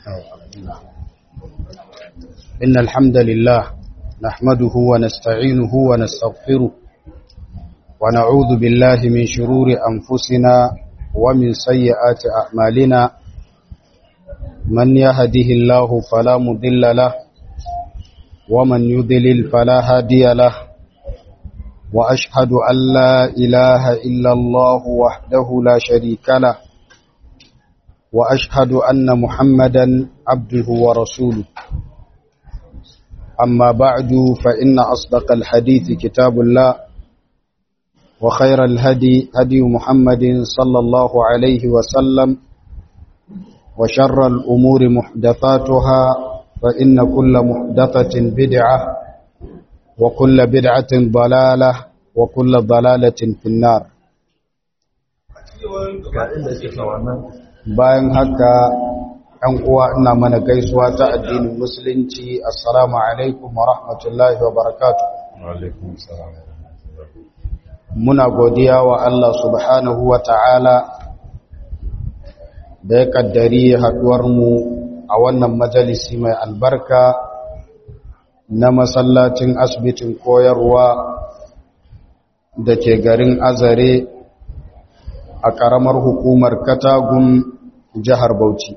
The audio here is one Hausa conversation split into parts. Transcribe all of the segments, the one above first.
إن الحمد لله نحمده ونستعينه ونستغفره ونعوذ بالله من شرور أنفسنا ومن سيئات أعمالنا من يهده الله فلا مضل له ومن يضلل فلا هادي له وأشهد أن لا إله إلا الله وحده لا شريك له وأشهد أن محمدا عبده ورسوله أما بعد فإن أصدق الحديث كتاب الله وخير الهدي هدي محمد صلى الله عليه وسلم وشر الأمور محدثاتها فإن كل محدثة بدعة وكل بدعة ضلالة وكل ضلالة في النار bayan haka ‘yan uwa ina mana gaisuwa ta addinin musulunci assalamu alaikum wa rahmatullahi wa barakatu muna godiya wa Allah subhanahu wa ta'ala da ya kaddari haɗuwarmu a wannan majalisi mai albarka na masallacin asibitin koyarwa da ke garin azare a ƙaramar hukumar katagun jihar bauchi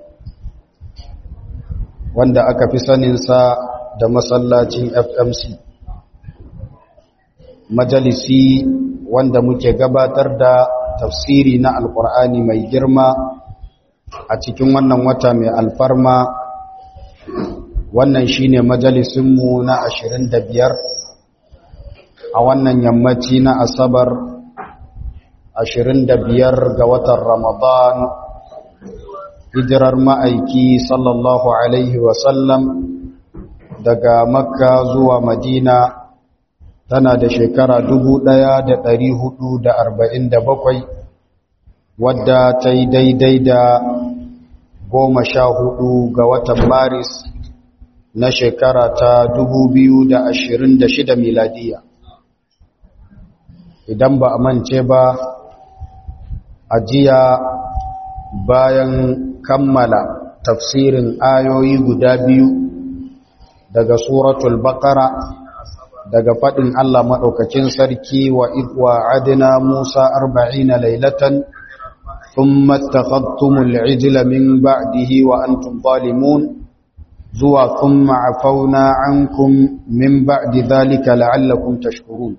wanda aka fi saninsa da masallacin fmc majalisi wanda muke gabatar da tafsiri na alkur'ani mai girma a cikin wannan wata mai alfarma wannan shine majalisinmu na 25 a wannan yammaci na asabar 25 ga watan ramadan hijirar ma'aiki sallallahu alaihi wasallam daga makka zuwa madina tana da shekara 1447 wadda ta yi daidai da goma sha hudu ga watan maris na shekara ta 2026 miladiya idan ba a mance ba a jiya bayan kammala tafsirin ayoyi guda biyu daga suratul baqara daga fadin Allah madaukakin sarki wa idwa adna Musa 40 laylatan thumma ittakhadtumul ijla min ba'dihi wa antum zalimun zuwa thumma afawna ankum min ba'di dhalika la'allakum tashkurun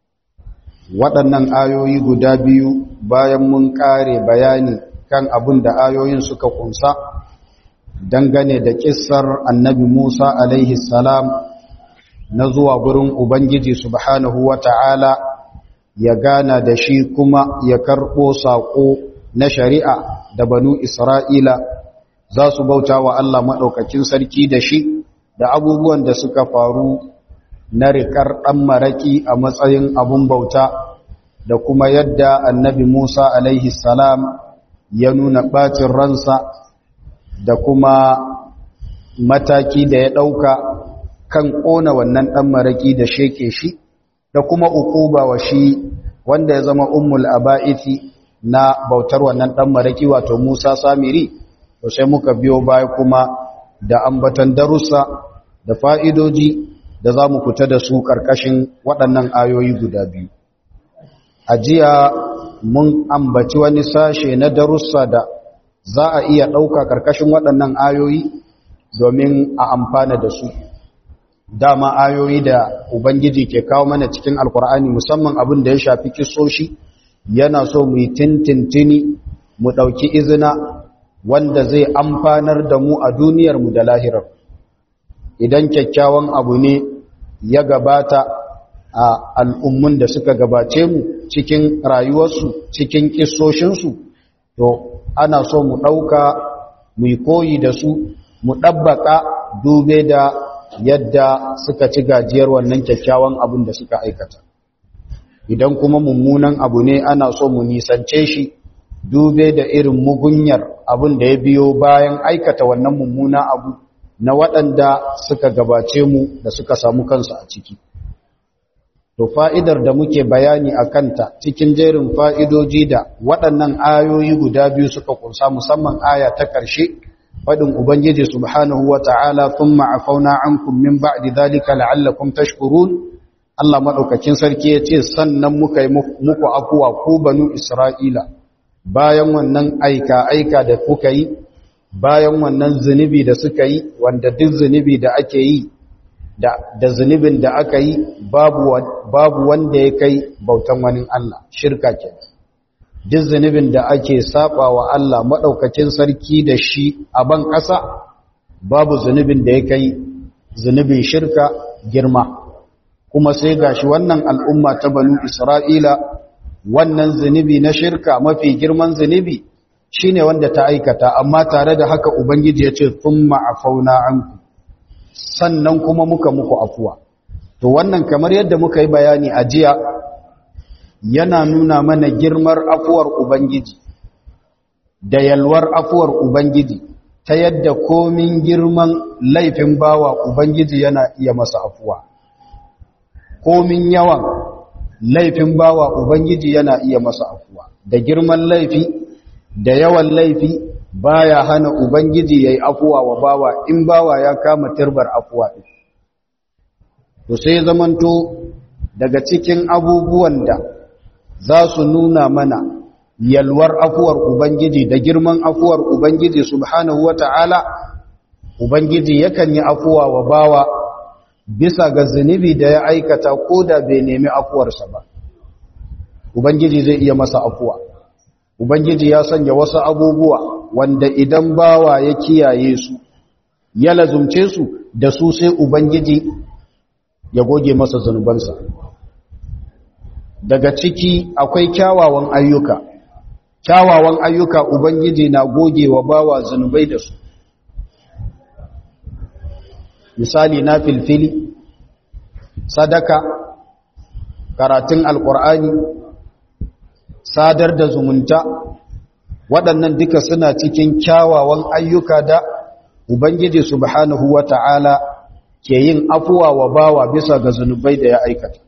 waɗannan ayoyi guda biyu bayan mun kare bayani kan abin da ayoyin suka kunsa dangane da kissar annabi Musa alaihi salam na zuwa gurin Ubangiji subhanahu wa ta'ala ya gana da shi kuma ya karɓo saƙo na shari'a da banu Isra'ila za su bauta wa Allah maɗaukakin sarki da shi da abubuwan da suka faru na riƙar ɗan maraƙi a matsayin abun bauta da kuma yadda annabi Musa alaihi salam ya nuna ɓacin ransa da kuma mataki da ya ɗauka kan ƙona wannan ɗan maraƙi da sheke shi da kuma uquba wa shi wanda ya zama ummul aba'ithi na bautar wannan ɗan maraƙi wato Musa Samiri to sai muka biyo baya kuma da ambatan darussa da fa'idoji da za mu fita da su ƙarƙashin waɗannan ayoyi guda biyu a jiya mun ambaci wani sashe na darussa da za a iya ɗauka ƙarƙashin waɗannan ayoyi domin a amfana da su dama ayoyi da ubangiji ke kawo mana cikin alkur'ani musamman abin da ya shafi kisoshi yana so mu yi tintintini mu ɗauki izina wanda zai amfanar da mu a duniyarmu da lahirar idan kyakkyawan abu ne ya gabata a al'ummun da suka gabace mu cikin rayuwarsu cikin kisoshinsu to ana so mu ɗauka mu yi koyi da su mu ɗabbaka dube da yadda suka ci gajiyar wannan kyakkyawan abin da suka aikata idan kuma mummunan abu ne ana so mu nisance shi dube da irin mugunyar abin da ya biyo bayan aikata wannan mummuna abu na waɗanda suka gabace mu da suka samu kansu a ciki to fa'idar da muke bayani a kanta cikin jerin fa'idoji da waɗannan ayoyi guda biyu suka kunsa musamman aya ta ƙarshe fadin ubangiji subhanahu wata'ala thumma afauna ankum min ba'di dhalika la'allakum tashkurun Allah madaukakin sarki yace sannan muka yi muku afuwa ku banu Isra'ila bayan wannan aika aika da kuka yi bayan wannan zunubi da suka yi wanda duk zunubi da ake yi da da zunubin da aka yi babu babu wanda ya kai bautan wani Allah shirka kenan duk zunubin da ake saba wa Allah maɗaukakin sarki da shi a ban ƙasa babu zunubin da ya kai zunubin shirka girma kuma sai gashi wannan al'umma ta banu Isra'ila wannan zunubi na shirka mafi girman zunubi shine wanda ta aikata amma tare da haka ubangiji ya ce thumma afauna anku sannan kuma muka muku afuwa to wannan kamar yadda muka yi bayani a jiya yana nuna mana girmar afuwar Ubangiji da yalwar afuwar Ubangiji ta yadda komin girman laifin bawa Ubangiji yana iya masa afuwa. Komin yawan laifin bawa Ubangiji yana iya masa afuwa. Da girman laifi da yawan laifi baya hana Ubangiji ya yi afuwa wa bawa in bawa ya kama turbar afuwa ɗin. To sai zamanto daga cikin abubuwan da za su nuna mana yalwar afuwar Ubangiji da girman afuwar Ubangiji subhanahu wa ta'ala, Ubangiji yakan yi afuwa wa bawa bisa ga zunubi da ya aikata ko da bai nemi afuwarsa ba. Ubangiji zai iya masa afuwa. Ubangiji ya sanya wasu abubuwa wanda idan bawa ya kiyaye su, ya lazumce su da su sai Ubangiji ya goge masa zunubansa. daga ciki akwai kyawawan ayyuka kyawawan ayyuka ubangiji na goge wa bawa zunubai da su misali na filfili sadaka karatun alkur'ani sadar da zumunta waɗannan duka suna cikin kyawawan ayyuka da ubangiji subhanahu wata'ala ke yin afuwa wa bawa bisa ga zunubai da ya aikata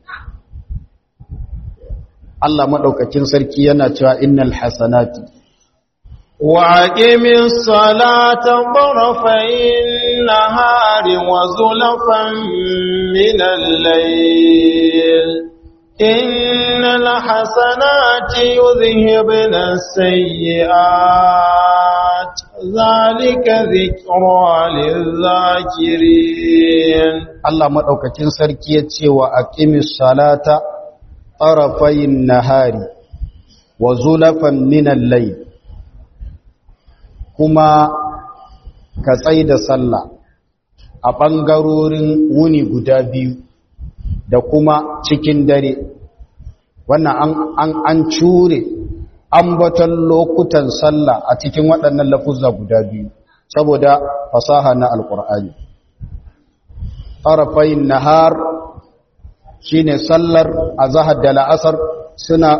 Allah maɗaukakin sarki yana cewa innal hasanati wa aqimis salata tarafayn nahari wa zulfan min al-layl innal hasanati yudhhibna as-sayyi'at zalika dhikra lil-dhakirin Allah maɗaukakin sarki ya ce wa aqimis salata طرفي النهار وزلفا من الليل كما كتسيد صلى a ɓangarorin wuni guda biyu da kuma cikin dare wannan an an cure ambaton lokutan sallah a cikin waɗannan lafuzza guda biyu saboda fasaha na alƙur'ani tarafayin nahar shine sallar azhar da la'asar suna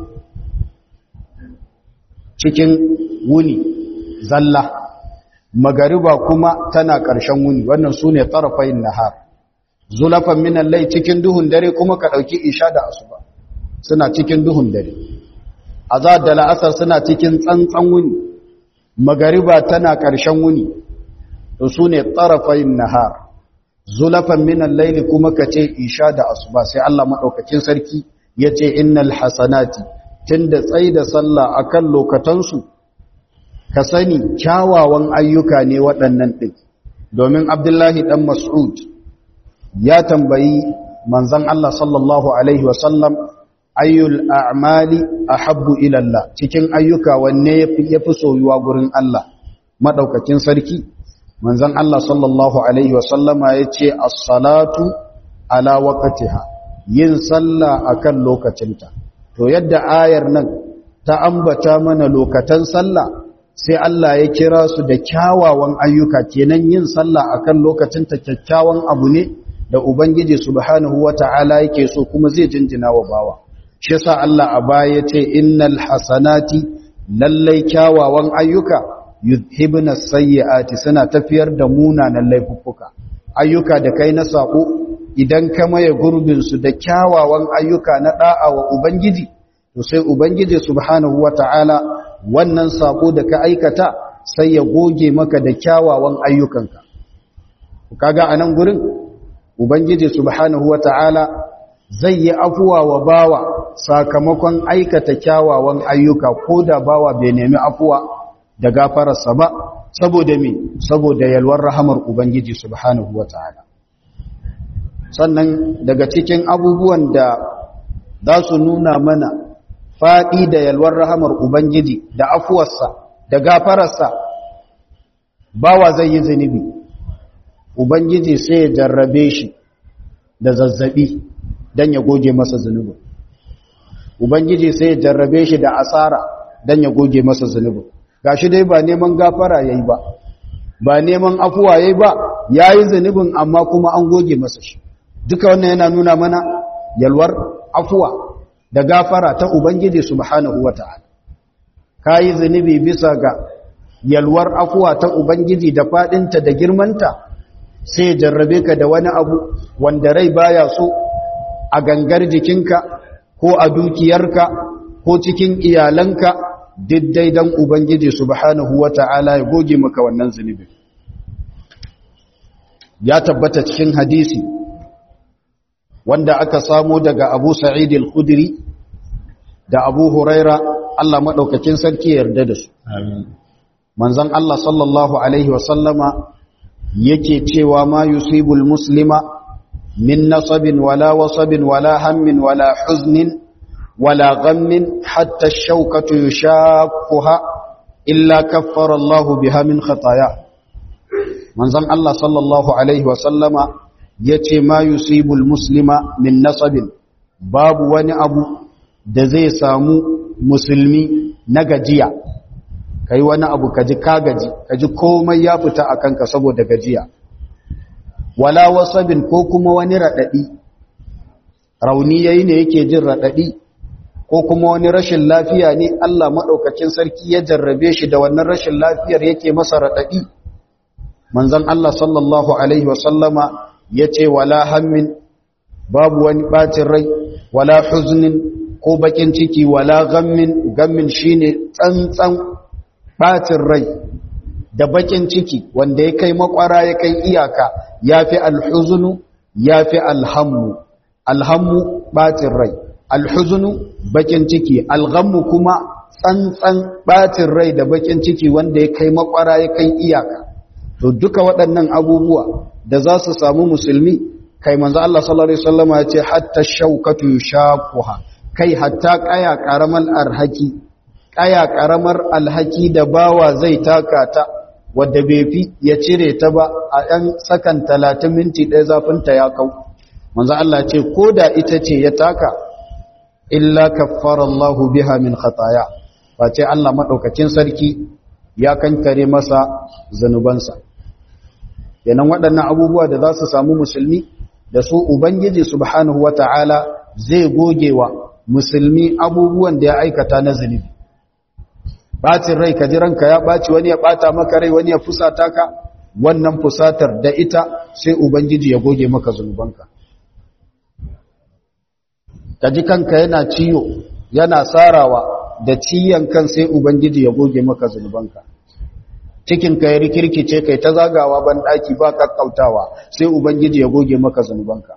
cikin wuni zalla magariba kuma tana ƙarshen wuni wannan sune tarafayin nahar zulafan minan lai cikin duhun dare kuma ka ɗauki isha da asuba suna cikin duhun dare azhar da la'asar suna cikin tsantsan wuni magariba tana ƙarshen wuni to sune tarafayin nahar zulafan minan laili kuma ka ce isha da asuba sai Allah maɗaukakin sarki ya ce innal hasanati tunda tsai da sallah akan lokatansu ka sani kyawawan ayyuka ne waɗannan ɗin domin abdullahi ɗan mas'ud ya tambayi manzan Allah sallallahu alaihi wasallam ayyul a'mali ahabbu ila Allah cikin ayyuka wanne yafi soyuwa gurin Allah madaukakin sarki manzon Allah sallallahu alaihi wasallama yace as-salatu ala waqtiha yin sallah akan lokacinta to yadda ayar nan ta ambata mana lokatan sallah sai Allah ya kira su da kyawawan ayyuka kenan yin sallah akan lokacinta kyakkyawan abu ne da ubangiji subhanahu wata'ala yake so kuma zai jinjina wa bawa shi yasa Allah a baya yace innal hasanati lallai kyawawan ayyuka yudhibna sayyiati suna tafiyar da munanan laifuffuka ayyuka da kai na sako idan ka maye gurbin su da kyawawan ayyuka na da'a wa ubangiji to sai ubangiji subhanahu wata'ala wannan sako da ka aikata sai ya goge maka da kyawawan ayyukanka kaga anan gurin ubangiji subhanahu wata'ala zai yi afuwa wa bawa sakamakon aikata kyawawan ayyuka ko da bawa bai nemi afuwa da gafararsa ba saboda me saboda yalwar rahamar ubangiji subhanahu wata'ala sannan daga cikin abubuwan da za su nuna mana faɗi da yalwar rahamar ubangiji da afuwarsa da gafararsa bawa zai yi zunubi ubangiji sai ya jarrabe shi da zazzabi don ya goge masa zunubin ubangiji sai ya jarrabe shi da asara don ya goge masa zunubin gashi dai ba neman gafara yayi ba ba neman afuwa yayi ba yayi zunubin amma kuma an goge masa shi duka wannan yana nuna mana yalwar afuwa da gafara ta ubangiji subhanahu wataala kayi zunubi bisa ga yalwar afuwa ta ubangiji da fadinta da girmanta sai ya jarrabe ka da wani abu wanda rai baya so a gangar jikinka ko a dukiyarka ko cikin iyalanka diddai dan ubangiji subhanahu wata'ala ya goge maka wannan zunubi ya tabbata cikin hadisi wanda aka samo daga Abu Sa'id al-Khudri da Abu Huraira Allah madaukakin sarki yarda da su amin manzon Allah sallallahu alaihi wa sallama yake cewa ma yusibul muslima min nasabin wala wasabin wala hammin wala huznin wala ghammin hatta ash-shawkatu yushaqquha illa kaffara Allah biha min khataya manzon Allah sallallahu alaihi wa sallama yace ma yusibul muslima min nasabin babu wani abu da zai samu musulmi na gajiya kai wani abu kaji ka gaji kaji komai ya fita a kanka saboda gajiya wala wasabin ko kuma wani raɗaɗi rauni yayi ne yake jin raɗaɗi ko kuma wani rashin lafiya ne Allah maɗaukakin sarki ya jarrabe shi da wannan rashin lafiyar yake masa raɗaɗi manzon Allah sallallahu alaihi wasallama ya ce wala hammin babu wani ɓacin rai wala huznin ko bakin ciki wala gammin gammin shine tsantsan ɓacin rai da bakin ciki wanda ya kai makwara ya kai iyaka ya fi alhuzunu ya fi alhammu alhammu ɓacin rai alhuzunu bakin ciki alhammu kuma tsantsan ɓacin rai da bakin ciki wanda ya kai makwara ya kai iyaka to duka waɗannan abubuwa da za su samu musulmi kai manzo Allah sallallahu alaihi wasallam ya ce hatta shaukatu yushaquha kai hatta kaya karamar arhaki kaya karamar alhaki da bawa zai taka ta wadda bai fi ya cire ta ba a ɗan sakan 30 minti ɗaya zafin ta ya kau manzo Allah ce ko da ita ce ya taka illa kaffara Allah biha min khataya face Allah madaukakin sarki ya kankare masa zanubansa yanan waɗannan abubuwa da za su samu musulmi da su ubangiji subhanahu wata'ala zai gogewa musulmi abubuwan da ya aikata na zunubi bacin rai ka ji ranka ya ɓaci wani ya ɓata maka rai wani ya fusata ka wannan fusatar da ita sai ubangiji ya goge maka zunubanka ka ji kanka yana ciyo yana sarawa da ciyan kan sai ubangiji ya goge maka zunubanka cikinka ya rikirkice kai ta zagawa ban ɗaki ba kakkautawa sai ubangiji ya goge maka zunubanka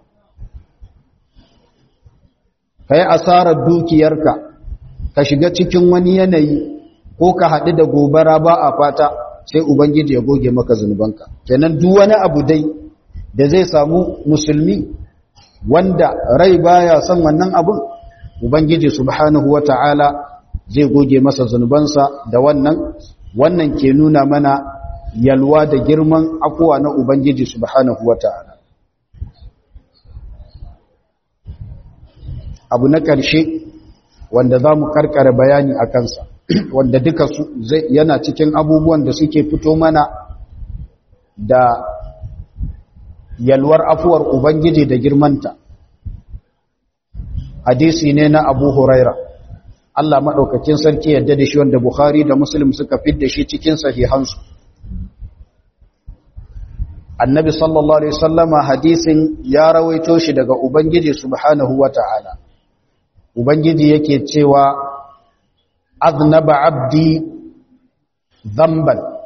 ka yi asarar dukiyarka ka shiga cikin wani yanayi ko ka haɗu da gobara ba a fata sai ubangiji ya goge maka zunubanka kenan duk wani abu dai da zai samu musulmi wanda rai baya son wannan abun ubangiji subhanahu wata'ala zai goge masa zunubansa da wannan wannan ke nuna mana yalwa da girman afuwa na ubangiji subhanahu wata'ala abu na ƙarshe wanda za mu karkare bayani a kansa wanda duka su yana cikin abubuwan da suke fito mana da yalwar afuwar ubangiji da girmanta hadisi ne na abu huraira Allah maɗaukakin sarki yadda da shi wanda Bukhari da Muslim suka fidda shi cikin sahihansu annabi sallallahu alaihi wasallama hadisin ya rawaito shi daga ubangiji subhanahu wata'ala ubangiji yake cewa aznaba abdi dhanban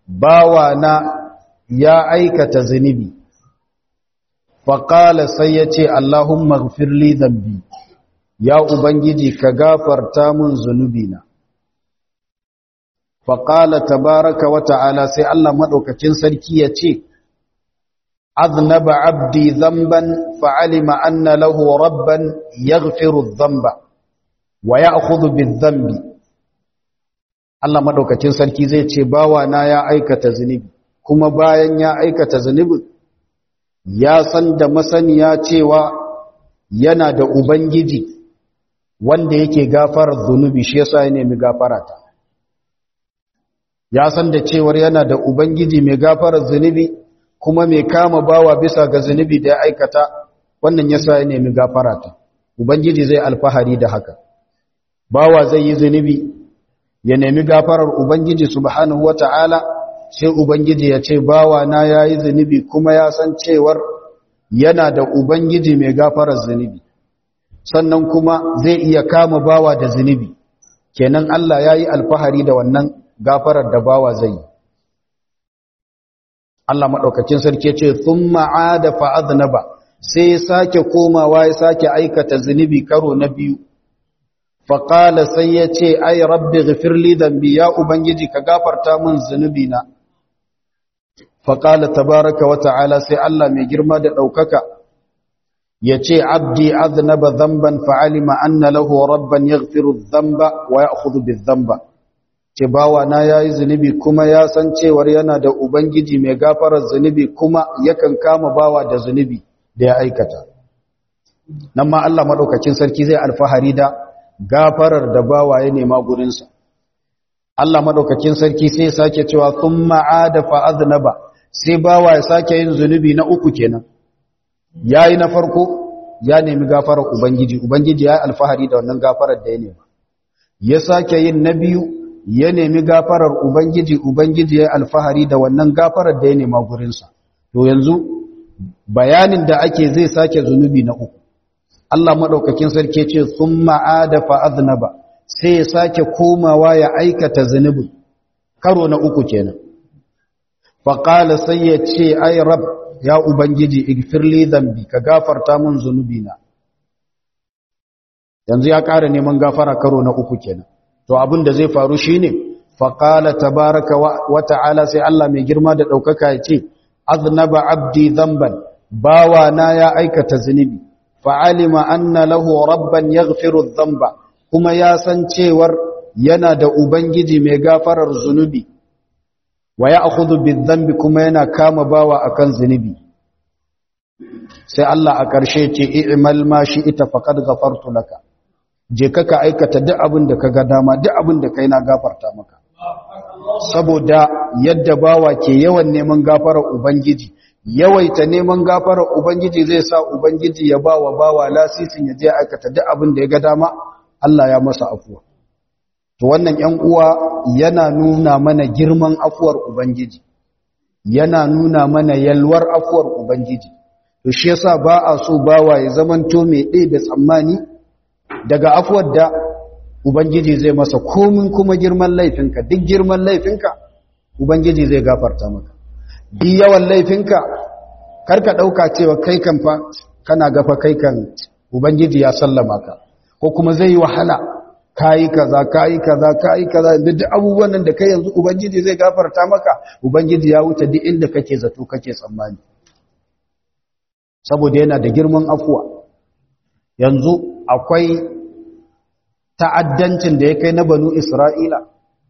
bawa na ya aikata zunubi faƙala sai ya ce Allahumma gfirli zambi ya Ubangiji ka gafarta mun zunubina faƙala tabaraka wa ta'ala sai Allah maɗaukakin sarki ya ce أذنب عبدي ذنبا فعلم أن له ربا يغفر الذنب ويأخذ بالذنب Allah madaukakin sarki zai ce bawa na ya aikata zunubi kuma bayan ya aikata zunubin ya san da masaniya cewa yana da ubangiji wanda yake gafarar zunubi shi yasa ya nemi gafarata ya san da cewar yana da ubangiji mai gafarar zunubi kuma mai kama bawa bisa ga zunubi da ya aikata wannan yasa ya nemi gafarata ubangiji zai alfahari da haka bawa zai yi zunubi ya nemi gafarar ubangiji subhanahu wata'ala sai ubangiji ya ce bawa na yayi zunubi kuma ya san cewar yana da ubangiji mai gafarar zunubi sannan kuma zai iya kama bawa da zunubi kenan Allah yayi alfahari da wannan gafarar da bawa zai yi Allah maɗaukakin sarki ce sun ma'ada fa'adnaba sai ya sake komawa ya sake aikata zunubi karo na biyu faƙala sai ya ce ai rabbi gafirli dambi ya ubangiji ka gafarta min zunubi na faƙala tabaraka wa ta'ala sai Allah mai girma da ɗaukaka ya ce abdi aznaba zamban fa'alima anna lahu rabban yaghfiru dhamba wa ya'khudhu bidh-dhamba ce bawa na yayi zunubi kuma ya san cewar yana da ubangiji mai gafarar zunubi kuma yakan kama bawa da zunubi da ya aikata nan ma Allah madaukakin sarki zai alfahari da gafarar da bawa ya nema gurin sa Allah madaukakin sarki sai sake cewa thumma ada fa aznaba sai bawa ya sake yin zunubi na uku kenan yayi na farko ya nemi gafarar ubangiji ubangiji ya alfahari da wannan gafarar da ya nema ya sake yin na biyu ya nemi gafarar Ubangiji, Ubangiji ya alfahari da wannan gafarar da ya nema gurinsa. To yanzu bayanin da ake zai sake zunubi na uku. Allah maɗaukakin sarki ce sun ma'ada fa'aznaba sai ya sake komawa ya aikata zunubin, karo na uku kenan. Faƙala sai ya ce, Ai, Rab, ya Ubangiji, igfirli zambi, ka gafarta mun zunubina. Yanzu ya ƙara neman gafara karo na uku kenan. to abin da zai faru shine faqala tabaraka wa ta'ala sai Allah mai girma da daukaka ya ce aznaba abdi dhanban bawa na ya aikata zunubi fa'alima anna lahu rabban yaghfiru dhanba kuma ya san cewar yana da ubangiji mai gafarar zunubi wa ya'khudhu bidhanbi kuma yana kama bawa akan zunubi sai Allah a ƙarshe ce i'mal ma ita faqad ghafartu laka je ka ka aikata duk abin da ka ga dama duk abin da kai na gafarta maka saboda yadda bawa ke yawan neman gafarar ubangiji yawaita neman gafarar ubangiji zai sa ubangiji ya bawa bawa lasisin ya je aikata duk abin da ya ga dama Allah ya masa afuwa to wannan 'yan uwa yana nuna mana girman afuwar ubangiji yana nuna mana yalwar afuwar ubangiji to shi yasa ba a so bawa ya zamanto mai ɗaya da tsammani daga afuwar da Ubangiji zai masa komin kuma girman laifinka duk girman laifinka Ubangiji zai gafarta maka duk yawan laifinka karka ɗauka cewa kai kan fa kana gafa kai kan Ubangiji ya sallama ka ko kuma zai yi wahala kayi kaza kayi kaza kayi kaza duk abubuwan nan da kai yanzu Ubangiji zai gafarta maka Ubangiji ya wuce duk inda kake zato kake tsammani saboda yana da girman afuwa yanzu akwai ta'addancin da ya kai na banu Isra'ila.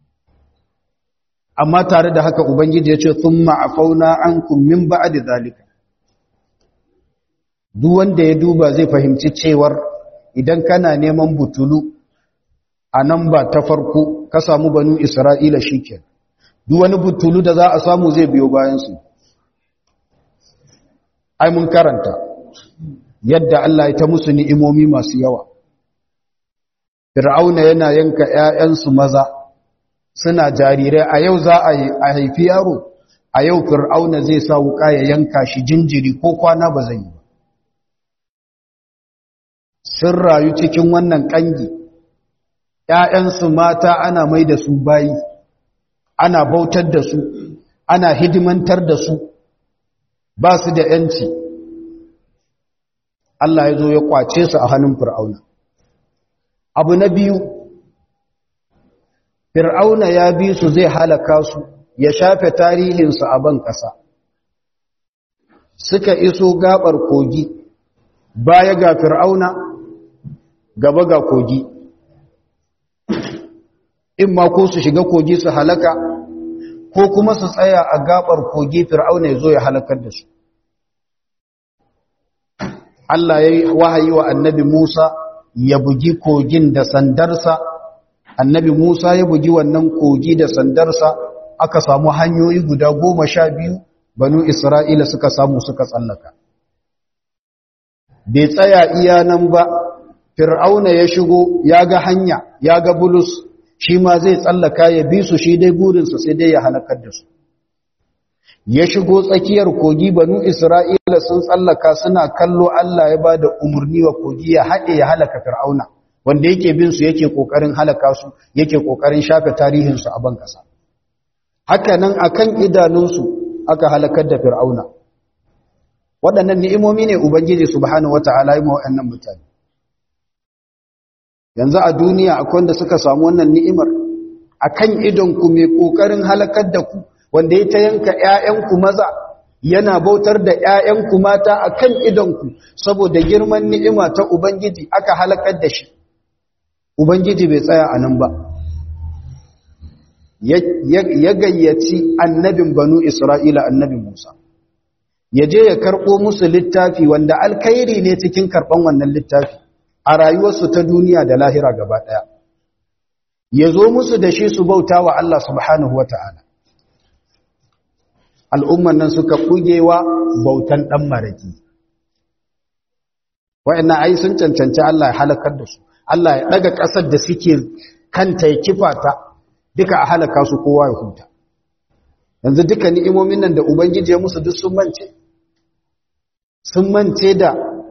Amma tare da haka Ubangiji ya ce, "Sun ma'afauna an kummin ba'a da zalika." Duk wanda ya duba zai fahimci cewar idan kana neman butulu a nan ba ta farko ka samu banu Isra'ila shi ke. Duk wani butulu da za a samu zai biyo bayansu. Ai, mun karanta yadda Allah ya ta musu ni'imomi masu yawa. Fir'auna yana yanka ‘ya'yansu maza suna jarirai a yau za a haifi yaro, a yau Fir'auna zai sa wuƙa ya yanka shi jinjiri ko kwana ba zai yi ba. Sun rayu cikin wannan ƙangi, ‘ya'yansu mata ana mai da su bayi, ana bautar da su, ana hidimantar da su ba su da ‘yanci Allah ya zo ya kwace su a hannun fir'auna abu na biyu fir'auna ya bi su zai halaka su ya shafe tarihinsu a ban ƙasa suka iso gabar kogi baya ga fir'auna gaba ga kogi in ma ko su shiga kogi su halaka ko kuma su tsaya a gabar kogi fir'auna ya zo ya halakar da su Allah ya yi wahayi wa annabi Musa ya bugi kogin da sandarsa annabi Musa ya bugi wannan kogi da sandarsa aka samu hanyoyi guda goma sha biyu banu Isra'ila suka samu suka tsallaka bai tsaya iya nan ba fir'auna ya shigo ya ga hanya ya ga bulus shi ma zai tsallaka ya bi su shi dai burinsa sai dai ya halakar da su ya shigo tsakiyar kogi banu isra'ila sun tsallaka suna kallo Allah ya ba da umarni wa kogi ya haɗe ya halaka fir'auna wanda yake bin su yake kokarin halaka su yake kokarin shafe tarihinsu a ban ƙasa haka nan akan idanunsu aka halakar da fir'auna waɗannan ni'imomi ne ubangiji subhanahu wata'ala yi ma waɗannan mutane yanzu a duniya akwai wanda suka samu wannan ni'imar akan idonku mai kokarin halakar da ku wanda ya ta yanka ƴaƴanku maza yana bautar da ƴaƴanku mata akan idonku saboda girman ni'ima ta ubangiji aka halakar da shi ubangiji bai tsaya a nan ba ya gayyaci annabin banu isra'ila annabi musa ya je ya karɓo musu littafi wanda alkhairi ne cikin karɓan wannan littafi a rayuwarsu ta duniya da lahira gaba ɗaya ya zo musu da shi su bauta wa Allah subhanahu wata'ala al'umman nan suka kugewa bautan ɗan maraki wa'annan ai sun cancanci Allah ya halakar da su Allah ya ɗaga ƙasar da suke kanta ya kifa ta duka a halaka su kowa ya huta yanzu duka ni'imomin nan da ubangiji ya musu duk sun mance sun mance da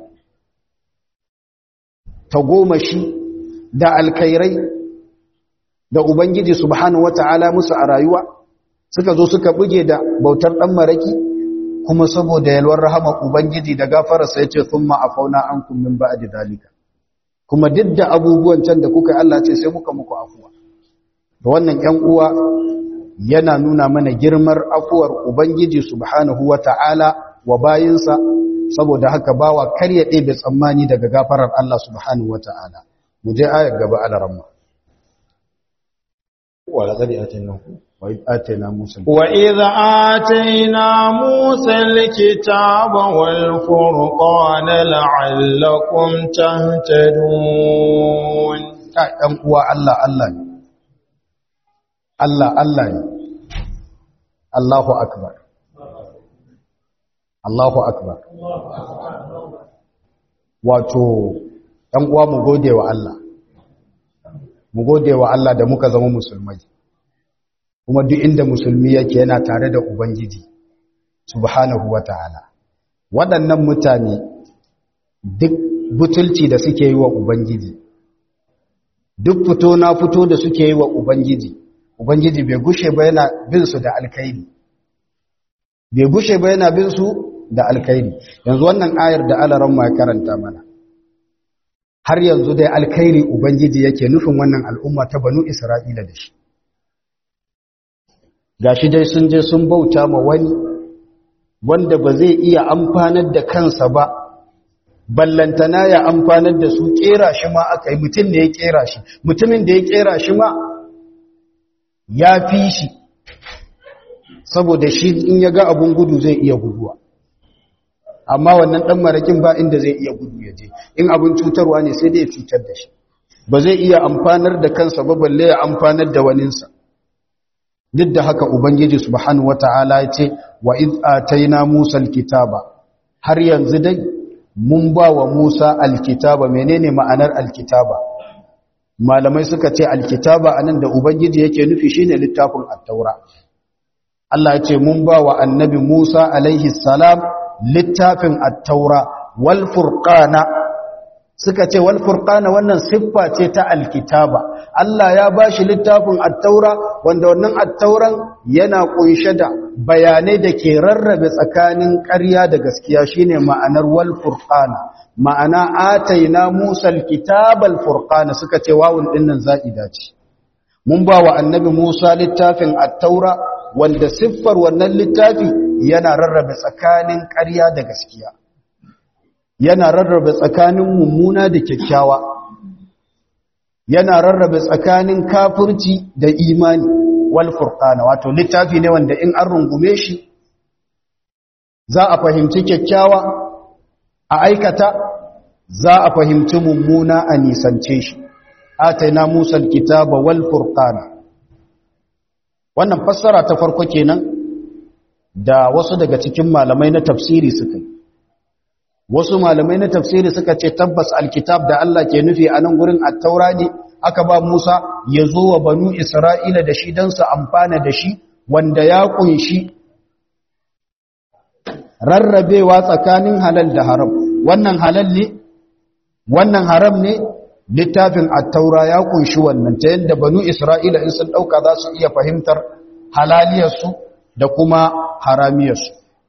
tagomashi da alkairai da ubangiji subhanahu wata'ala musu a rayuwa suka zo suka buge da bautar dan maraki kuma saboda yalwar rahama ubangiji da gafararsa yace thumma afauna ankum min ba'di dalika kuma duk da abubuwan can da kuka Allah ce sai muka muku afuwa da wannan ƴan uwa yana nuna mana girmar afuwar ubangiji subhanahu wata'ala wa bayinsa saboda haka bawa kar ya ɗebe tsammani daga gafarar Allah subhanahu wata'ala mu je ayar gaba alaramma ولقد آتيناه وإذ آتينا موسى وإذ آتينا موسى الكتاب والفرقان لعلكم تهتدون ɗan uwa Allah Allah ne Allah Allah ne Allahu akbar Allahu akbar wato ɗan uwa mu gode wa Allah mu gode wa Allah da muka zama musulmai kuma duk inda musulmi yake yana tare da ubangiji subhanahu wata'ala waɗannan mutane duk butulci da suke yi wa ubangiji duk fito na fito da suke yi wa ubangiji ubangiji bai gushe ba yana bin su da alkhairi bai gushe ba yana bin su da alkhairi yanzu wannan ayar da alaran ma karanta mana har yanzu dai alkhairi ubangiji yake nufin wannan al'umma ta banu isra'ila da shi gashi dai sun je sun bauta ma wani wanda ba zai iya amfanar da kansa ba ballantana ya amfanar da su kera shi ma aka yi mutum da ya kera shi mutumin da ya kera shi ma ya fi shi saboda shi in ya ga abun gudu zai iya guduwa amma wannan ɗan marakin ba inda zai iya gudu ya je in abin cutarwa ne sai dai ya cutar da shi ba zai iya amfanar da kansa ba balle ya amfanar da waninsa duk da haka ubangiji subhanahu wata'ala ya ce wa iz ataina musa alkitaba har yanzu dai mun ba wa musa alkitaba menene ma'anar alkitaba malamai suka ce alkitaba anan da ubangiji yake nufi shine littafin at-taura Allah ya ce mun ba wa annabi Musa alaihi salam littafin at-taura wal furqana suka ce wal furqana wannan siffa ce ta alkitaba Allah ya bashi littafin at-taura wanda wannan at-tauran yana kunshe da bayanai da ke rarrabe tsakanin ƙarya da gaskiya shine ma'anar wal furqana ma'ana ataina Musa al-kitaba al-furqana suka ce wawun dinnan za'ida ce mun ba wa annabi Musa littafin at-taura wanda siffar wannan littafi yana rarrabe tsakanin ƙarya da gaskiya yana rarrabe tsakanin mummuna da kyakkyawa yana rarrabe tsakanin kafirci da imani wal furqana wato littafi ne wanda in an rungume shi za a fahimci kyakkyawa a aikata za a fahimci mummuna a nisance shi ataina musa alkitaba wal furqana wannan fassara ta farko kenan da wasu daga cikin malamai na tafsiri suka yi wasu malamai na tafsiri suka ce tabbas alkitab da Allah ke nufi a nan gurin attaura ne aka ba Musa ya zo wa banu Isra'ila da shi don su amfana da shi wanda ya kunshi rarrabewa tsakanin halal da haram wannan halal ne wannan haram ne littafin attaura ya kunshi wannan ta yadda banu Isra'ila in sun ɗauka za su iya fahimtar halaliyarsu da kuma haramiyarsu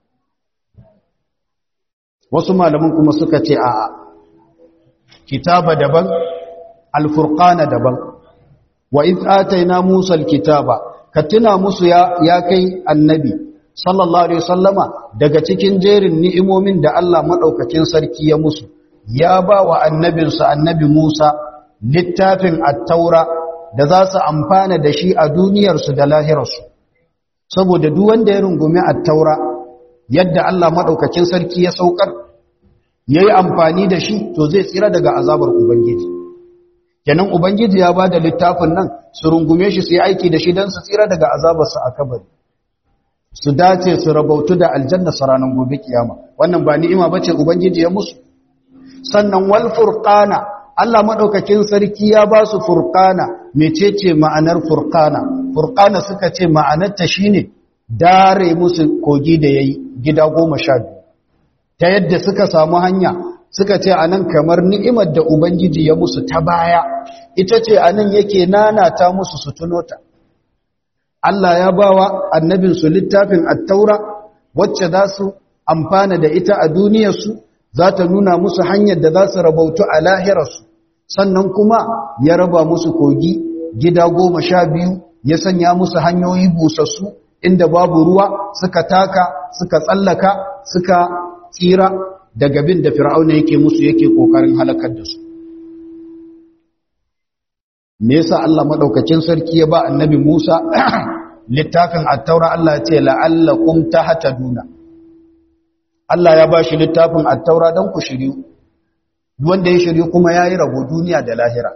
wasu malaman kuma suka ce a kitaba daban alfurqana daban wa iz ataina musa alkitaba ka tuna musu ya, ya kai annabi sallallahu alaihi wasallama daga cikin jerin ni'imomin da Allah madaukakin sarki ya musu ya ba wa annabinsa annabi Musa littafin at-taura da za su amfana da shi a duniyarsu da lahirarsu saboda duk wanda ya rungumi at-taura yadda Allah maɗaukakin sarki ya saukar ya yi amfani da shi to zai tsira daga azabar Ubangiji. Kenan Ubangiji ya ba da littafin nan su rungume shi su yi aiki da shi don su tsira daga azabarsa a kabari. Su dace su rabautu da aljanna su ranar gobe kiyama. Wannan ba ni'ima ba ce Ubangiji ya musu. Sannan wal furqana Allah maɗaukakin sarki ya ba su furqana mecece ma'anar furqana. Furqana suka ce ma'anarta shine dare musu kogi da ya yi gida goma sha biyu ta yadda suka samu hanya suka ce anan kamar ni'imar da ubangiji ya musu ta baya ita ce anan yake nanata musu su tunota Allah ya bawa annabinsu littafin attaura wacce za su amfana da ita a duniyarsu za ta nuna musu hanyar da za su rabautu a lahirarsu sannan kuma ya raba musu kogi gida goma sha biyu ya sanya musu hanyoyi busassu inda babu ruwa suka taka suka tsallaka suka tsira daga bin da fir'auna yake musu yake kokarin halakar da su me yasa Allah madaukakin sarki ya ba annabi Musa littafin at-taura Allah ya ce la'allakum tahtaduna Allah ya ba shi littafin at-taura dan ku shiryu duk wanda ya shiryu kuma yayi rabo duniya da lahira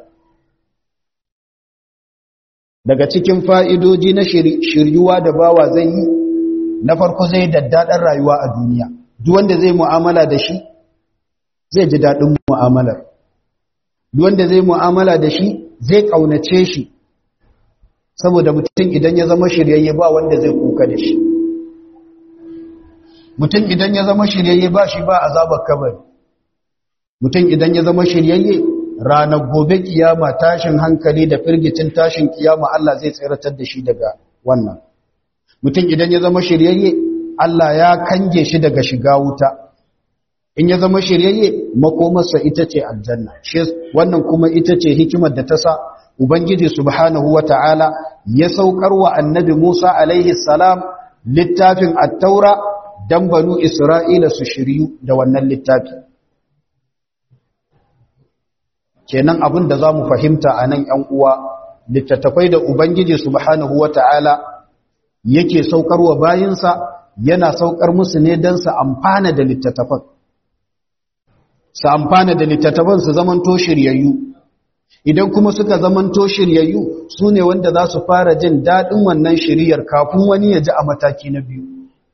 daga cikin fa'idoji na shiryuwa da bawa zai yi na farko zai daddaɗar rayuwa a duniya duk wanda zai mu'amala da shi zai ji daɗin mu'amalar duk wanda zai mu'amala da shi zai ƙaunace shi saboda mutum idan ya zama shiryayye ba wanda zai kuka da shi mutum idan ya zama shiryayye ba shi ba azabar kabari mutum idan ya zama shiryayye ranar gobe kiyama tashin hankali da firgicin tashin kiyama Allah zai tsiratar da shi daga wannan mutum idan ya zama shiryayye Allah ya kange shi daga shiga wuta in ya zama shiryayye makomarsa ita ce aljanna wannan kuma ita ce hikimar da ta sa ubangiji subhanahu wata'ala ya saukar wa annabi Musa alaihi salam littafin at-taura dan banu Isra'ila su shiryu da wannan littafi kenan abin da za mu fahimta a nan ‘yan uwa littattafai da Ubangiji subhanahu wa ta'ala yake saukarwa bayinsa yana saukar musu ne don su amfana da littattafan su amfana da littattafan su zamanto shiryayyu idan kuma suka zamanto shiryayyu su ne wanda za su fara jin daɗin wannan shiryar kafin wani ya ji a mataki na biyu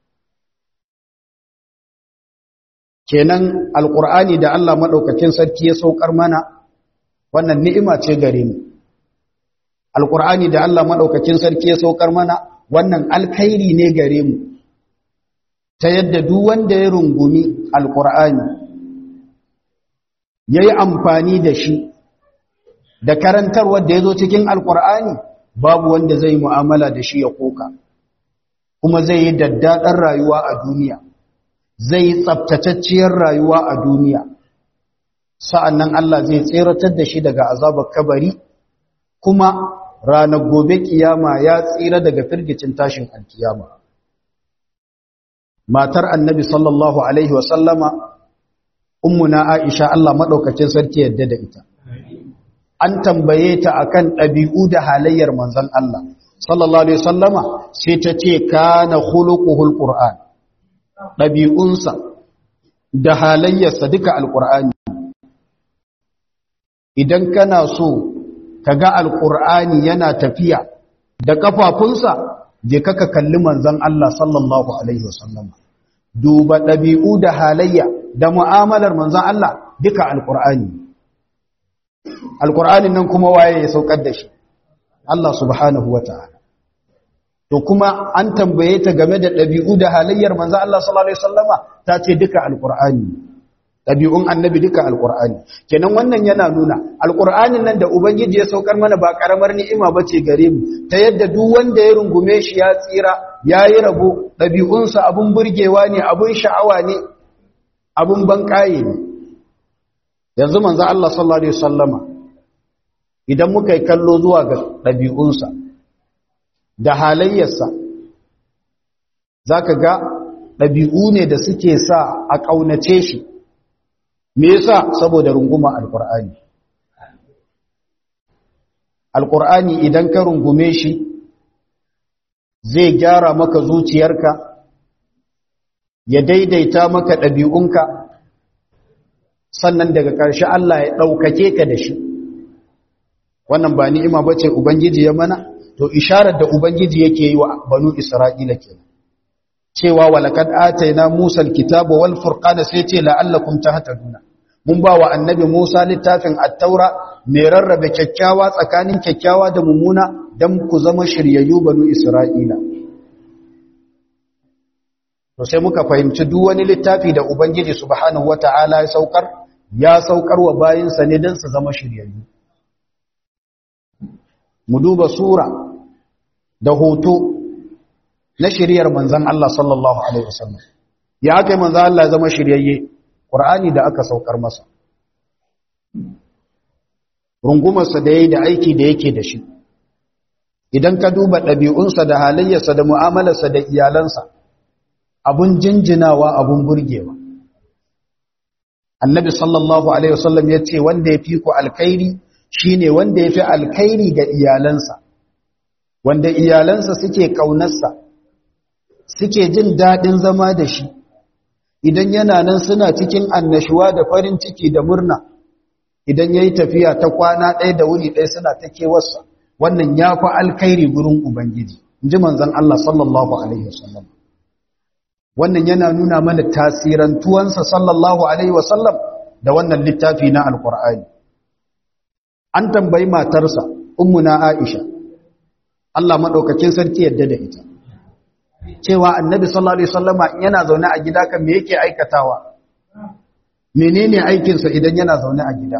kenan alƙur'ani da Allah maɗaukakin sarki ya saukar mana wannan ni'ima ce gare mu alqur'ani da Allah madaukakin sarki ya saukar mana wannan alkhairi ne gare mu ta yadda duk wanda ya rungumi alqur'ani ya yi amfani da shi da karantarwar da ya zo cikin alkur'ani babu wanda zai mu'amala da shi ya koka kuma zai yi daddaɗar rayuwa a duniya zai yi tsabtatacciyar rayuwa a duniya sa'an nan Allah zai tseratar da shi daga azabar kabari kuma ranar gobe kiyama ya tsira daga firgicin tashin alkiyama matar annabi sallallahu alaihi wasallama ummuna aisha Allah maɗaukacin sarki yadda da ita an tambaye ta akan ɗabi'u da halayyar manzon Allah sallallahu alaihi wasallama sai ta ce kana khuluquhul qur'an ɗabi'unsa da halayyarsa duka alqur'ani idan kana so kaga alqur'ani yana tafiya da kafafunsa je kaka kalli manzon Allah sallallahu alaihi wasallama duba ɗabi'u da halayya da mu'amalar manzon Allah duka alqur'ani alqur'anin nan kuma waye ya saukar da shi Allah subhanahu wataala to kuma an tambaye ta game da ɗabi'u da halayyar manzo Allah sallallahu alaihi wasallama ta ce duka alqur'ani ɗabi'un annabi duka alqur'ani kenan wannan yana nuna alqur'anin nan da ubangiji ya saukar mana ba karamar ni'ima bace gare mu ta yadda duk wanda ya rungume shi ya tsira yayi rabo ɗabi'unsa abun burgewa ne abun sha'awa ne abun banƙaye ne yanzu manzo Allah sallallahu alaihi wasallama idan muka yi kallo zuwa ga ɗabi'unsa da halayyarsa za ka ga ɗabi'u ne da suke sa a ƙaunace shi me yasa saboda runguma alƙur'ani alƙur'ani idan ka rungume shi zai gyara maka zuciyarka ya daidaita maka ɗabi'unka sannan daga ƙarshe Allah ya ɗaukake ka da shi wannan ba ni'ima ba ce ubangiji ya mana to isharar da ubangiji yake yi wa banu isra'ila kenan cewa walaqad ataina musa alkitaba wal furqana sai ce la'allakum tahtaduna mun ba wa annabi musa littafin at-taura mai rarrabe kyakkyawa tsakanin kyakkyawa da mummuna dan ku zama shiryayyu banu isra'ila to sai muka fahimci duk wani littafi da ubangiji subhanahu wata'ala ya saukar ya saukar wa bayinsa ne dan su zama shiryayyu mu duba sura da hoto na shiryar manzan Allah sallallahu Alaihi wasallam ya aka yi manzan Allah zama shiryayye ƙur'ani da aka saukar masa rungumarsa da ya yi da aiki da yake da shi idan ka duba ɗabi'unsa da halayyarsa da mu'amalarsa da iyalansa abun jinjinawa abun burgewa annabi sallallahu Alaihi wasallam ya ce wanda ya fi ku alkairi shi ne wanda ya fi alkairi ga iyalansa wanda iyalansa suke ƙaunarsa suke jin daɗin zama da shi idan yana nan suna cikin annashuwa da farin ciki da murna idan ya yi tafiya ta kwana ɗaya da wuni ɗaya suna ta kewarsa wannan ya fi alkairi gurin ubangiji in ji manzan Allah sallallahu Alaihi wasallam wannan yana nuna mana tasirantuwansa sallallahu Alaihi wasallam da wannan littafi na alkur'ani an tambayi matarsa ummuna Aisha Allah madaukakin sarki yadda da ita cewa annabi sallallahu alaihi wasallama yana zaune a gida kan me yake aikatawa menene aikin sa idan yana zaune a gida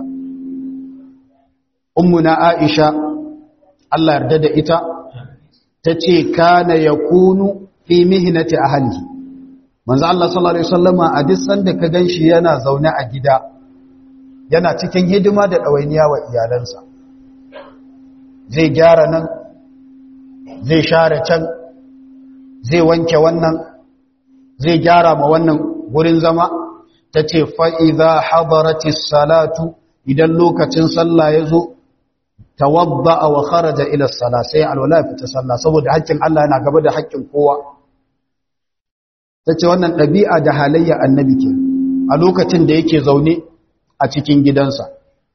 ummuna Aisha Allah yarda da ita tace kana yakunu fi mihnati ahlihi manzo Allah sallallahu alaihi wasallama a duk sanda ka ganshi yana zaune a gida yana cikin hidima da ɗawainiya wa iyalansa zai gyara nan zai share can zai wanke wannan zai gyara ma wannan wurin zama ta ce fa'iza hadaratis salatu idan lokacin sallah ya zo tawadda a wa kharaja ila sala sai alwala fita sallah saboda haƙƙin Allah yana gaba da haƙƙin kowa ta ce wannan ɗabi'a da halayya annabi ke a lokacin da yake zaune a cikin gidansa.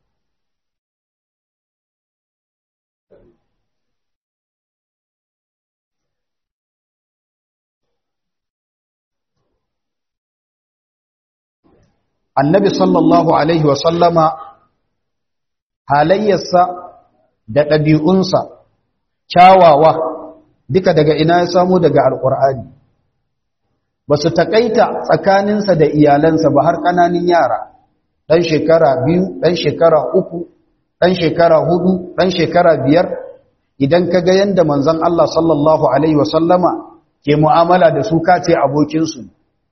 Annabi sallallahu Alaihi wasallama halayyarsa da ɗabi'unsa kyawawa duka daga ina ya samu daga Alƙur'ani. Ba su taƙaita tsakaninsa da iyalansa ba har ƙananin yara. ɗan shekara biyu ɗan shekara uku ɗan shekara hudu ɗan shekara biyar idan ka ga yadda manzon Allah sallallahu Alaihi wasallama ke mu'amala da su kace abokinsu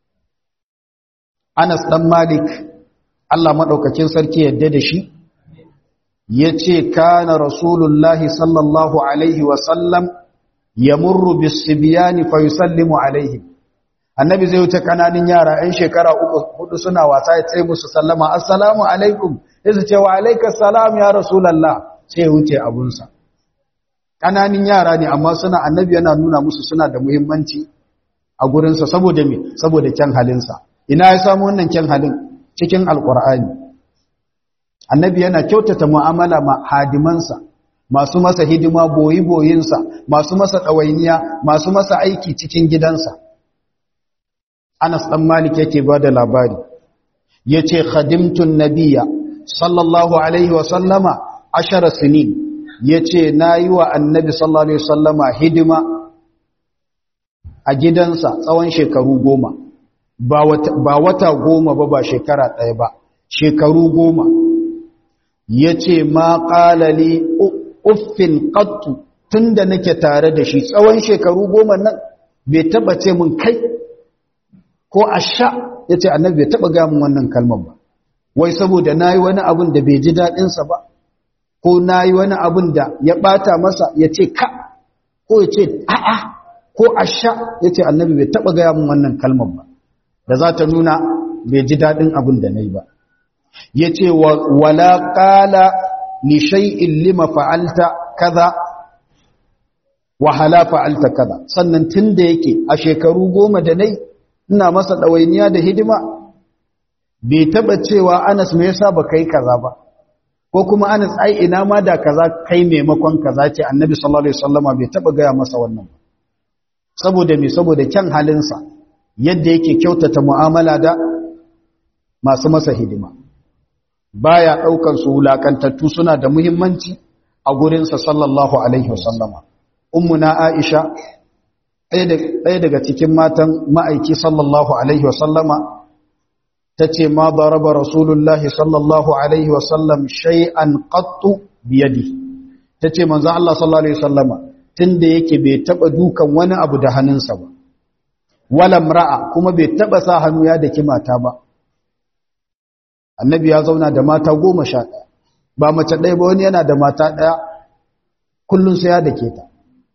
Anas ɗan Malik Allah maɗaukakin sarki yadda da shi ya ce kana rasulullahi sallallahu Alaihi wasallam ya murru bisibiyani fa yusallimu alaihim annabi zai wuce kananin yara 'yan shekara uku hudu suna wasa ya tsaye musu sallama assalamu alaikum sai su ce wa alaikas salam ya rasulallah sai ya wuce abunsa kananin yara ne amma suna annabi yana nuna musu suna da muhimmanci a gurinsa saboda me saboda kyan halinsa ina ya samu wannan kyan halin cikin alkur'ani annabi yana kyautata mu'amala ma hadimansa masu masa hidima boyi boyinsa masu masa ɗawainiya masu masa aiki cikin gidansa Anas ɗan Malik yake ba da labari ya ce khadimtun nabiya sallallahu alaihi wasallama ashara sinin ya ce na yi wa annabi sallallahu alaihi wasallama hidima a gidansa tsawon shekaru goma ba wata goma ba ba shekara ɗaya ba shekaru goma ya ce ma ƙalali uffin ƙattu tun da nake tare da shi tsawon shekaru goma nan bai taɓa ce mun kai ko a sha ya ce annabi bai taɓa gamin wannan kalmar ba wai saboda na yi wani abin da bai ji daɗinsa ba ko na yi wani abin da ya ɓata masa ya ce ka ko ya ce a'a ko a sha ya ce annabi bai taɓa gamin wannan kalmar ba da za ta nuna bai ji daɗin abin da na yi ba ya ce wala ƙala ni shay'in lima fa'alta kaza wahala fa'alta kaza sannan tun da yake a shekaru goma da nai ina masa ɗawainiya da hidima bai taɓa cewa anas me yasa ba kai kaza ba ko kuma anas ai ina ma da kaza kai maimakon kaza ce annabi sallallahu alaihi wasallama bai taɓa gaya masa wannan ba saboda me saboda kyan halinsa yadda yake kyautata mu'amala da masu masa hidima baya ɗaukan su wulakantattu suna da muhimmanci a gurinsa sallallahu alaihi wasallama ummuna aisha ɗaya daga cikin matan ma'aiki sallallahu Alaihi wasallama ta ce ma baraba rasulullahi sallallahu Alaihi wasallam shay'an qattu biyadi ta ce manzan Allah sallallahu Alaihi wasallama tun da yake bai taɓa dukan wani abu da hannunsa ba walam ra'a kuma bai taɓa sa hannu ya daki mata ba annabi ya zauna da mata goma sha ɗaya ba mace ɗaya ba wani yana da mata ɗaya kullum sai ya dake ta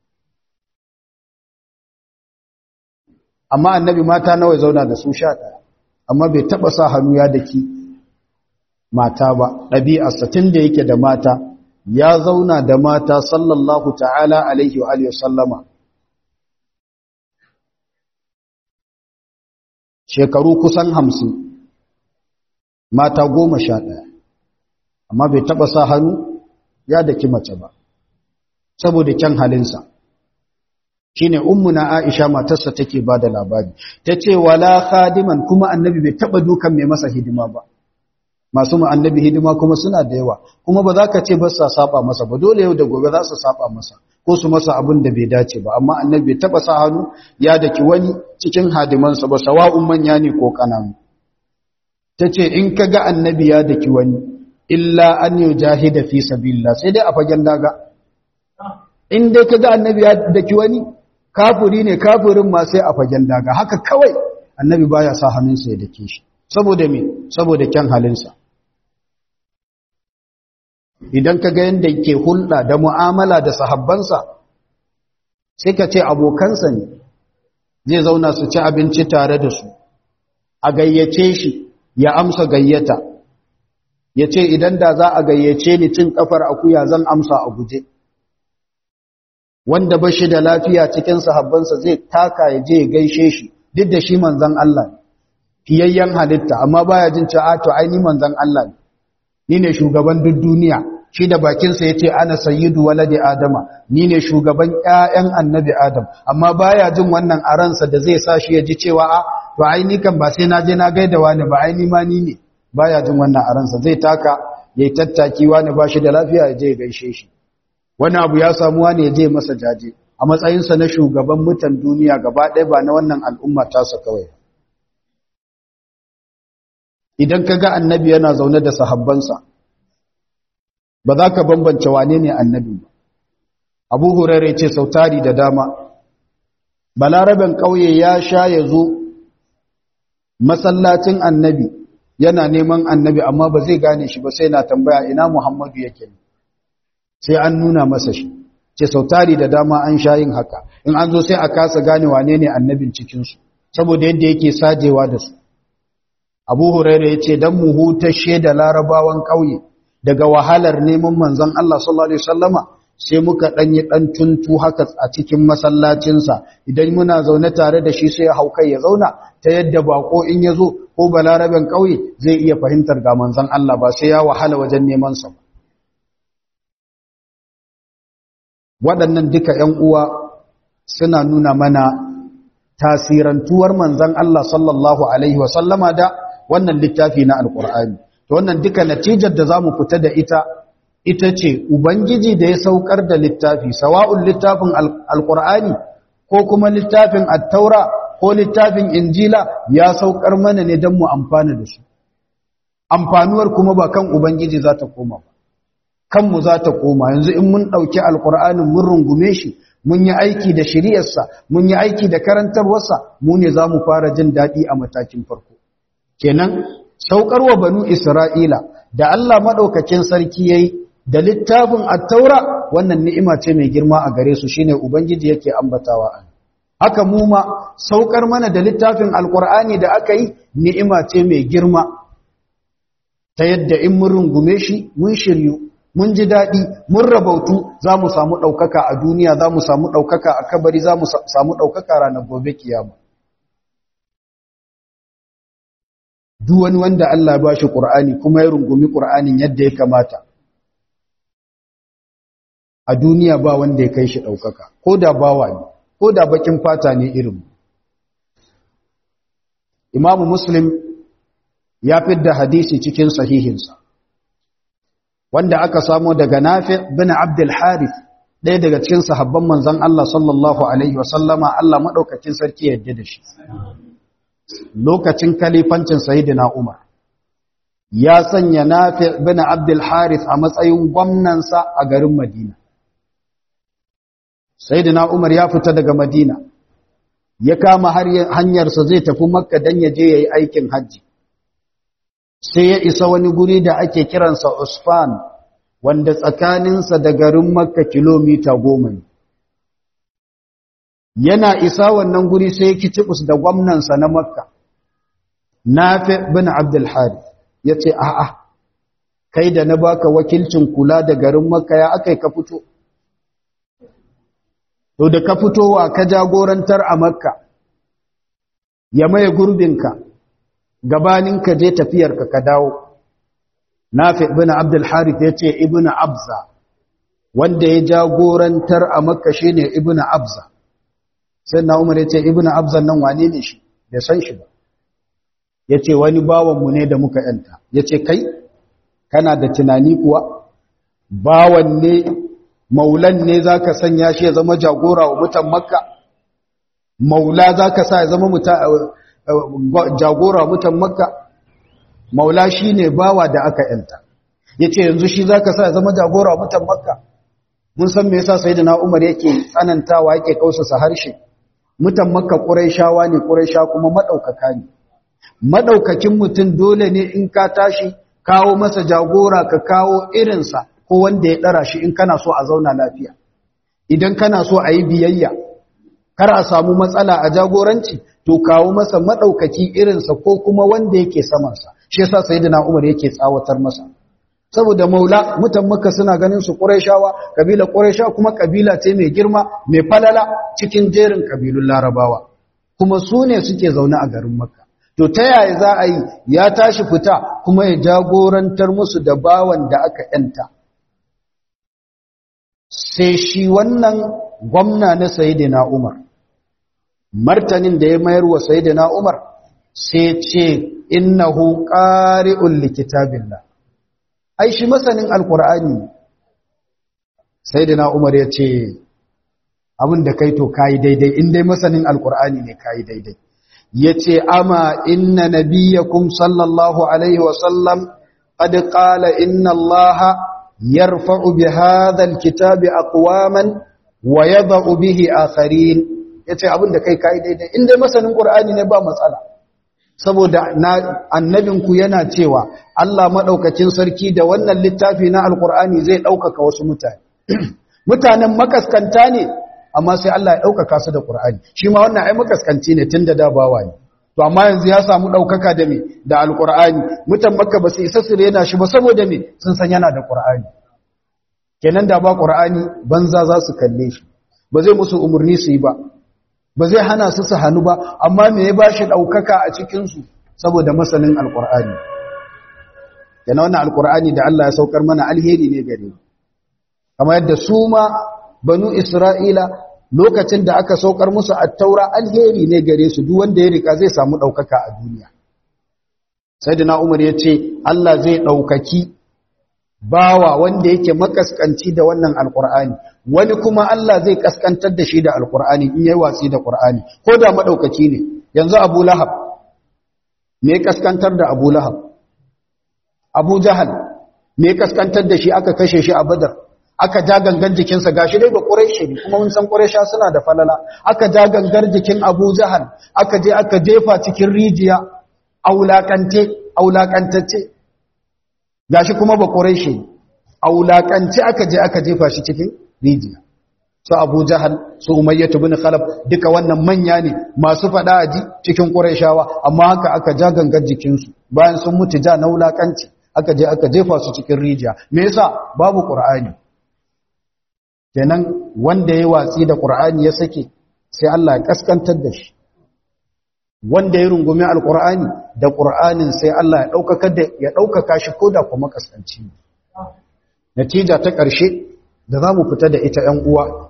amma annabi mata nawa zauna da su sha ɗaya amma bai taɓa sa hannu ya daki mata ba ɗabi'arsa tun da yake da mata ya zauna da mata sallallahu ta'ala alaihi wa alihi sallama shekaru kusan hamsin mata goma sha ɗaya amma bai taɓa sa hannu ya daki mace ba saboda kyan halinsa shine ummuna Aisha matarsa take bada labari tace wala khadiman kuma annabi bai taba dukan mai masa hidima ba masu mu annabi hidima kuma suna da yawa kuma ba za ka ce ba sa saba masa ba dole yau da gobe za su saba masa ko su masa abin da bai dace ba amma annabi bai taba sa hannu ya daki wani cikin hadimansa ba sawa'un manya ne ko kananu tace in kaga annabi ya daki wani illa an yujahida fi sabilillah sai dai a fagen daga in dai kaga annabi ya daki wani kafiri ne kafirin ma sai a fagen daga haka kawai annabi baya sa hannunsa ya dake shi saboda me saboda kyan halinsa idan ka ga yadda ke hulɗa da mu'amala da sahabbansa sai ka ce abokansa ne zai zauna su ci abinci tare da su a gayyace shi ya amsa gayyata ya ce idan da za a gayyace ni cin kafar akuya zan amsa a guje wanda ba shi da lafiya cikin sahabbansa zai taka ya je ya gaishe shi duk da shi manzan Allah fiyayyen halitta amma baya jin cewa to ai ni manzan Allah ne ni ne shugaban duk duniya shi da bakinsa yace ana sayyidu waladi adama ni ne shugaban ƴaƴan annabi adam amma baya jin wannan a ransa da zai sa shi ya ji cewa a to ai ni kan ba sai na je na gaida wani ba ai ni ma ni ne baya jin wannan a ransa zai taka yayi tattaki wani ba shi da lafiya ya je ya gaishe shi wani abu ya samu wani ya je masa jaje a matsayinsa na shugaban mutan duniya gaba ɗaya ba na wannan al'umma tasa kawai idan ka ga annabi yana zaune da sahabbansa ba za ka bambance wane ne annabi ba abu hurare ce sautari da dama balaraben ƙauye ya sha ya zo masallacin annabi yana neman annabi amma ba zai gane shi ba sai na tambaya ina muhammadu yake sai an nuna masa shi ce sautari da dama an sha yin haka in an zo sai a kasa gane wane ne annabin cikinsu saboda yadda yake sajewa da su abu hurairu ya ce don mu hutashe da larabawan ƙauye daga wahalar neman manzon Allah sallallahu alaihi wasallama sai muka ɗanyi ɗan tuntu haka a cikin masallacinsa idan muna zaune tare da shi sai ya hau kai ya zauna ta yadda bako in ya zo ko balaraben ƙauye zai iya fahimtar ga manzon Allah ba sai ya wahala wajen neman sa waɗannan duka ‘yan uwa suna nuna mana tasirantuwar manzon Allah sallallahu alaihi wasallama da wannan littafi na alƙur'ani to wannan duka natijar da za mu fita da ita ita ce Ubangiji da ya saukar da littafi, sawa'un littafin Alƙur'ani ko kuma littafin Attaura ko littafin Injila ya saukar mana ne don mu amfana da su. Amfanuwar kuma ba kan Ubangiji za ta koma ba, kanmu za ta koma, yanzu in mun ɗauki Alƙur'anin mun rungume shi, mun yi aiki da shiriyarsa, mun yi aiki da karantarwarsa, mu ne za mu fara jin daɗi a matakin farko. Kenan, saukarwa banu Isra'ila da Allah maɗaukakin sarki ya yi da littafin attaura wannan ni'ima ce mai girma a gare su shine ubangiji yake ambatawa an haka mu ma saukar mana da littafin alqur'ani da aka yi ni'ima ce mai girma ta yadda in mun rungume shi mun shiryu mun ji dadi mun rabautu zamu samu daukaka a duniya zamu samu daukaka a kabari zamu samu daukaka ranar gobe kiyama duk wani wanda Allah ya bashi Qur'ani kuma ya rungumi Qur'anin yadda ya kamata a duniya ba wanda ya kai shi ɗaukaka ko da bawa ne ko da bakin fata ne irin imamu muslim ya fidda hadisi cikin sahihinsa wanda aka samo daga nafi bin abdul harith ɗaya daga cikin sahabban manzon Allah sallallahu alaihi wasallama Allah maɗaukakin sarki yadda da shi lokacin kalifancin sayyidina umar ya sanya nafi bin abdul harith a matsayin gwamnansa a garin madina Sayyidina Umar ya fita daga Madina ya kama hanyarsa zai tafi Makka dan ya je yayi aikin haji sai ya isa wani guri da ake kiransa Usfan wanda tsakaninsa da garin Makka kilomita goma ne yana isa wannan guri sai ya kicibus da gwamnansa na Makka Nafi bin Abdul Harith yace a'a kai da na baka wakilcin kula da garin Makka ya akai ka fito to da ka fitowa ka jagorantar a makka ya maye gurbinka gabaninka je tafiyarka ka dawo nafi ibn abdul harith yace ibn abza wanda ya jagorantar a makka shine ibn abza sai na umar yace ibn abza nan wane ne shi bai san shi ba yace wani bawan mu ne da muka yanta yace kai kana da tunani kuwa bawan ne maulan ne za ka sanya shi ya zama jagora wa mutan makka maula za ka sa ya zama jagora wa mutan makka maula shi ne bawa da aka yanta ya ce yanzu shi za ka sa ya zama jagora wa mutan makka mun san me yasa sai da na umar yake tsanantawa yake kausasa harshe mutan makka ƙuraishawa ne ƙuraisha kuma maɗaukaka ne maɗaukakin mutum dole ne in ka tashi kawo masa jagora ka kawo irinsa ko wanda ya ɗara shi in kana so a zauna lafiya idan kana so a yi biyayya kar a samu matsala a jagoranci to kawo masa maɗaukaki irinsa ko kuma wanda yake samansa shi yasa sayyidina Umar yake tsawatar masa saboda maula mutan makka suna ganin su qurayshawa kabila quraysha kuma kabila ce mai girma mai falala cikin jerin kabilun larabawa kuma su ne suke zaune a garin makka to ta yaya za a yi ya tashi fita kuma ya jagorantar musu da bawan da aka yanta sai shi wannan gwamna na sayidina Umar martanin da ya mayar wa sayidina Umar sai ce innahu qari'un likitabillah ai shi masanin alqur'ani sayidina Umar ya ce abin da kai to kai daidai in dai masanin alqur'ani ne kai daidai yace ama inna nabiyakum sallallahu alaihi wa sallam qad qala inna allaha yarfa'u bi hadha alkitabi aqwaman wa yadh'u bihi akharin yace abinda kai kai daidai in dai masanin qur'ani ne ba matsala saboda annabinku yana cewa Allah madaukakin sarki da wannan littafi na alqur'ani zai daukaka wasu mutane mutanen makaskanta ne amma sai Allah ya ɗaukaka su da ƙur'ani shi ma wannan ai makaskanci ne tun da dabawa ne to amma yanzu ya samu ɗaukaka da me da alƙur'ani mutan makka ba su isa su rena shi ba saboda me sun san yana da ƙur'ani kenan da ba ƙur'ani banza za su kalle shi ba zai musu umarni su yi ba ba zai hana su su hannu ba amma me ya ba shi ɗaukaka a cikinsu saboda masanin alƙur'ani kenan wannan alƙur'ani da Allah ya saukar mana alheri ne gare mu kamar yadda su ma banu Isra'ila lokacin da aka saukar musu attaura alheri ne gare su duk wanda ya rika zai samu ɗaukaka a duniya. Sai da Umar ya ce, Allah zai ɗaukaki bawa wanda yake makaskanci da wannan alƙur'ani, wani kuma Allah zai kaskantar da shi da alƙur'ani in yi watsi da ƙur'ani, ko da maɗaukaki ne, yanzu Abu Lahab, me kaskantar da Abu Lahab? Abu Jahal, me kaskantar da shi aka kashe shi a Badar? aka ja gangan jikinsa gashi dai ba ƙureshi ne kuma mun san ƙuresha suna da falala aka ja gangar jikin abu jahal aka je aka jefa cikin rijiya aulakante aulakantacce gashi kuma ba ƙureshi aulakance aka je aka jefa shi cikin rijiya su abu jahal su umayyatu bin khalaf duka wannan manya ne masu faɗa aji cikin ƙureshawa amma haka aka ja gangar jikinsu bayan sun mutu ja na wulakanci aka je aka jefa su cikin rijiya me yasa babu qur'ani kenan wanda ya watsi da ƙur'ani ya sake sai Allah ya kaskantar da shi wanda ya rungumi alƙur'ani da ƙur'anin sai Allah ya ɗaukaka da ya ɗaukaka shi ko da kuma kaskanci natija ta ƙarshe da za mu fita da ita ‘yan uwa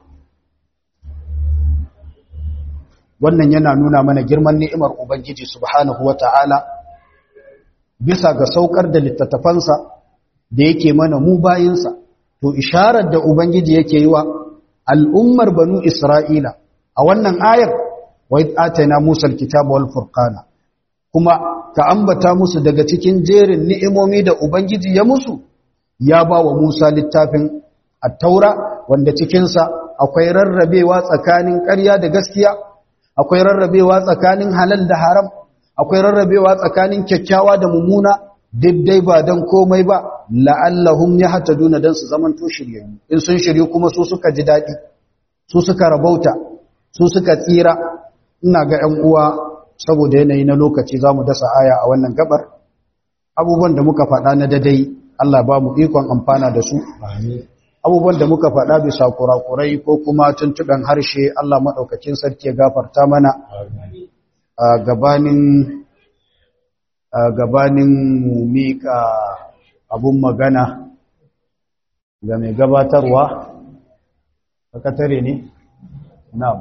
wannan yana nuna mana girman ni'imar Ubangiji subhanahu wa ta'ala bisa ga saukar da littattafansa da yake mana mu bayinsa to isharar da ubangiji yake yi wa al'ummar banu isra'ila a wannan ayar wa atayna musa alkitaba wal furqana kuma ka ambata musu daga cikin jerin ni'imomi da ubangiji ya musu ya ba wa musa littafin at-taura wanda cikin sa akwai rarrabewa tsakanin ƙarya da gaskiya akwai rarrabewa tsakanin halal da haram akwai rarrabewa tsakanin kyakkyawa da mummuna dai ba don komai ba la'allahum ya hata duna don su zaman to shiryayyu in sun shiryu kuma su suka ji daɗi su suka rabauta su suka tsira ina ga ‘yan uwa saboda yanayi na lokaci za mu dasa aya a wannan gabar abubuwan da muka faɗa na dadai Allah ba mu ikon amfana da su abubuwan da muka faɗa bisa kurakurai ko kuma tuntuɓen harshe Allah maɗaukacin sarki ya gafarta mana a gabanin a gabanin mu mika abun magana ga mai gabatarwa sakatare ne na'am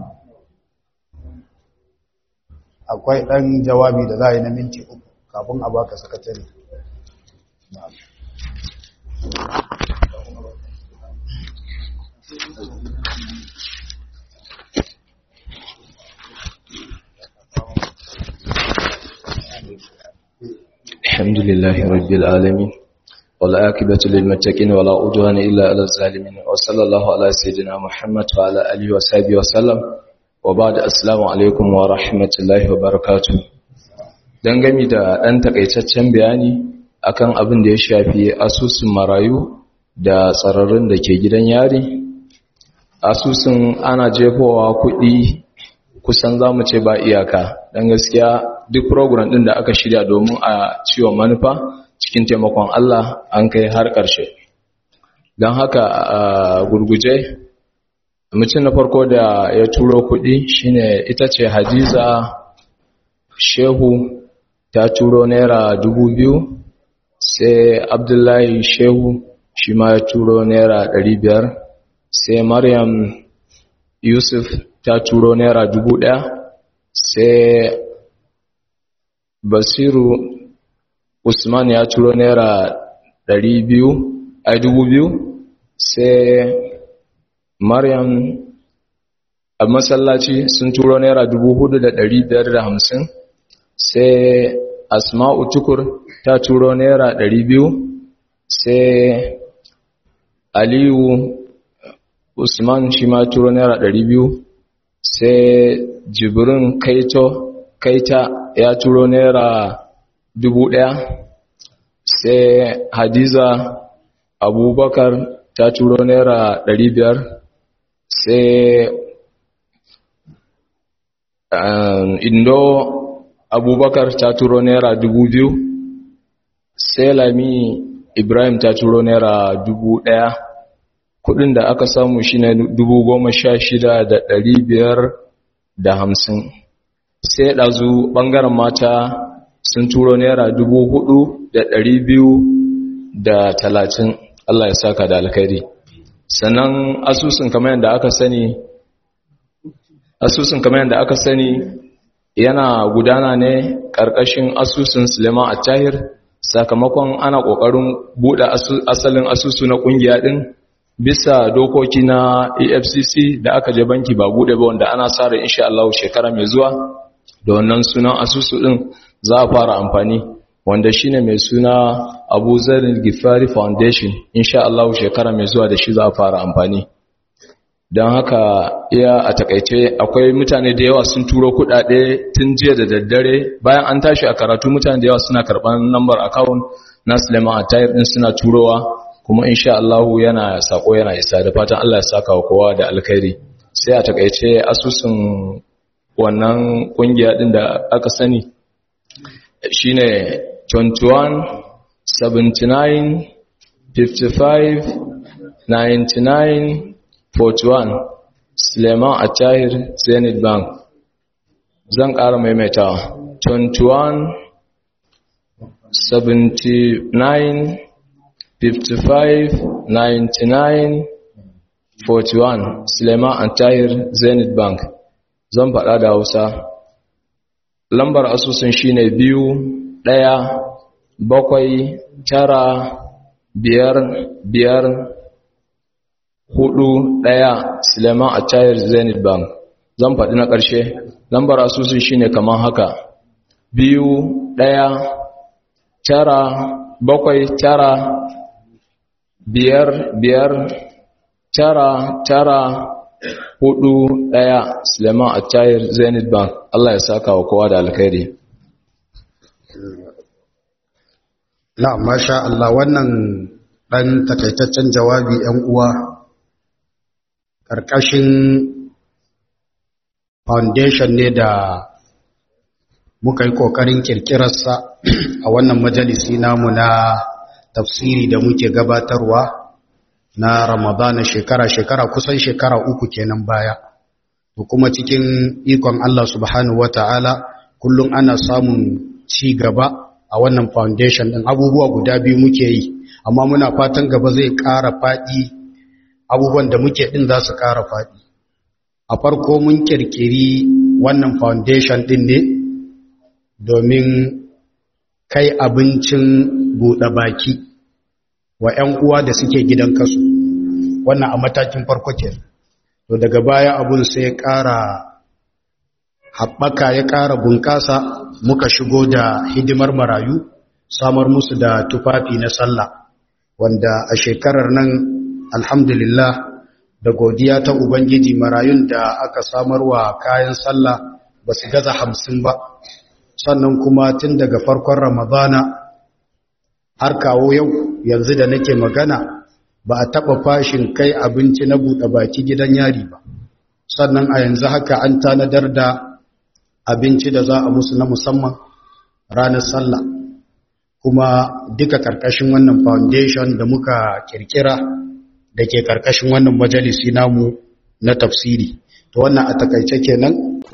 akwai ɗan jawabi da za a yi na minti uku kafin a baka sakatare na'am الحمد لله رب العالمين والعاقبة للمتقين ولا عدوان إلا على الظالمين وصلى الله على سيدنا محمد وعلى آله وصحبه وسلم وبعد السلام عليكم ورحمة الله وبركاته dangane da ɗan takaitaccen bayani akan abin da ya shafi asusun marayu da tsararrun da ke gidan yari asusun ana jefowa kuɗi kusan za mu ce ba iyaka don gaskiya duk program ɗin da aka shirya domin a ciwon manufa cikin taimakon Allah an kai har ƙarshe don haka a gurguje mutum na farko da ya turo kuɗi shine ita ce hadiza shehu ta turo naira dubu biyu sai abdullahi shehu shi ma ya turo naira ɗari biyar sai maryam yusuf ta turo naira dubu ɗaya sai basiru usman ya turo naira ɗari biyu a dubu biyu sai maryam a masallaci sun turo naira dubu hudu da ɗari biyar da hamsin sai asma'u tukur ta turo naira ɗari biyu sai aliyu usman shi ma turo naira ɗari biyu sai jibrin kaito kaita ya turo naira dubu ɗaya sai hadiza abubakar ta turo naira ɗari biyar sai indo abubakar ta turo naira dubu biyu sai lami ibrahim ta turo naira dubu ɗaya kudin da aka samu shine dubu goma sha shida da ɗari biyar da hamsin sai ɗazu ɓangaren mata sun turo naira dubu hudu da ɗari biyu da talatin Allah ya saka da alkhairi sannan asusun kamar yadda aka sani asusun kamar yadda aka sani yana gudana ne ƙarƙashin asusun suleiman attahir sakamakon ana ƙoƙarin buɗe asalin asusu na ƙungiya ɗin bisa dokoki na efcc da aka je banki ba buɗe ba wanda ana sa ran insha Allah shekara mai zuwa da wannan sunan asusu ɗin za a fara amfani wanda shine mai suna Abu Zarin Gifari Foundation insha Allah shekara mai zuwa da shi za a fara amfani don haka iya a takaice akwai mutane da yawa sun turo kudade tun jiya da daddare bayan an tashi a karatu mutane da yawa suna karban number account na Suleiman Atayir din suna turowa kuma insha Allah yana sako yana isa da fatan Allah ya saka wa kowa da alkhairi sai a takaice asusun wannan kungiya din da aka sani shine 21 79 55 99 41 Suleiman Atahir Zenith Bank zan ƙara maimaitawa 21 79 55 99 41 Suleiman Atahir Zenith Bank zan faɗa da Hausa lambar asusun shine biyu ɗaya bakwai tara biyar biyar hudu ɗaya Suleiman a tayar Zenith Bank zan faɗi na ƙarshe lambar asusun shine kamar haka biyu ɗaya tara bakwai tara biyar biyar tara tara hudu ɗaya Suleiman a tayar Zenith Bank Allah ya saka wa kowa da alkhairi na masha Allah wannan ɗan takaitaccen jawabi ‘yan uwa ƙarƙashin foundation ne da muka yi ƙoƙarin ƙirƙirarsa a wannan majalisi namu na tafsiri da muke gabatarwa na ramadana shekara-shekara kusan shekara uku kenan baya to kuma cikin ikon Allah subhanahu wata'ala kullum ana samun ci gaba a wannan foundation ɗin abubuwa guda biyu muke yi amma muna fatan gaba zai ƙara faɗi abubuwan da muke ɗin za su ƙara faɗi a farko mun ƙirƙiri wannan foundation ɗin ne domin kai abincin buɗe baki wa 'yan uwa da suke gidan kasu wannan a matakin farko ke to daga baya abun sai ya ƙara haɓaka ya ƙara bunƙasa muka shigo da hidimar marayu samar musu da tufafi na sallah wanda a shekarar nan alhamdulillah da godiya ta ubangiji marayun da aka samarwa kayan sallah ba su gaza hamsin ba sannan kuma tun daga farkon ramadana har kawo yau yanzu da nake magana ba a taɓa fashin kai abinci na buɗe baki gidan yari ba sannan a yanzu haka an tanadar da abinci da za a musu na musamman ranar sallah kuma duka ƙarƙashin wannan foundation da muka kirkira da ke ƙarƙashin wannan majalisi namu na tafsiri to wannan a takaice kenan